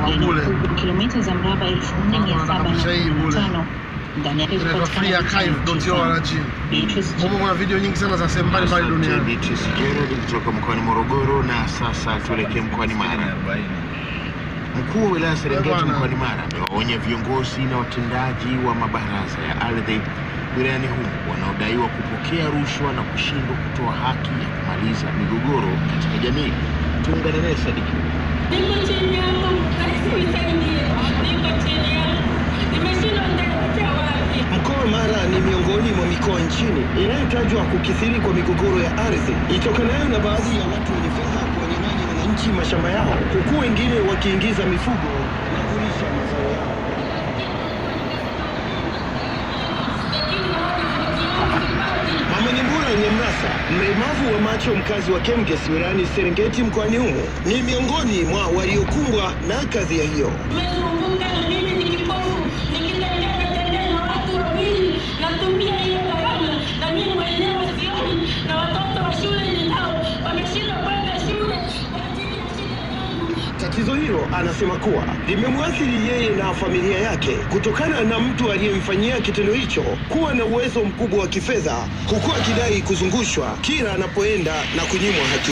eneo bure. kubwa kilomita za mraba elfu nne mia saba na Shai bure. tano ndani yake Inaitwa kupatikana visiwa tisa. freearchive.org. Beatrice Humo kuna video nyingi sana za sehemu mbalimbali Asante duniani. Beatrice Gerald kutoka mkoani Morogoro. Na sasa tuelekee mkoani Mara. Mkuu wa wilaya Serengeti Bwana. mkoani Mara amewaonya viongozi na watendaji wa mabaraza ya ardhi wilayani humo wanaodaiwa kupokea rushwa na kushindwa kutoa haki ya kumaliza migogoro katika jamii. Tuungane naye Sadiki. Niko chini yako, basi nisaidie. Niko chini yako, nimeshindwa nitaelekea wapi? Mkoa wa Mara ni miongoni mwa mikoa nchini inayotajwa kukithiri kwa migogoro ya ardhi itokanayo na baadhi ya watu wenye fedha kuwanyang'anya wananchi mashamba yao, huku wengine wakiingiza mifugo na kulisha mazao yao. Mama Nyambura Nyamrasa, mlemavu wa macho, mkazi wa Kemgesi wilayani Serengeti mkoani humo, ni miongoni mwa waliokumbwa na kadhia hiyo. Nimezunguka na mimi ni kipofu, nikitembea natembea na watu wawili, natumia hiyo gharama na mimi mwenyewe sioni, na watoto wa shule ninao wameshindwa kwenda shule kwa ajili ya shida yangu. Tatizo hilo anasema kuwa limemwathiri yeye na familia yake kutokana na mtu aliyemfanyia kitendo hicho kuwa na uwezo mkubwa wa kifedha, huku akidai kuzungushwa kila anapoenda na kunyimwa haki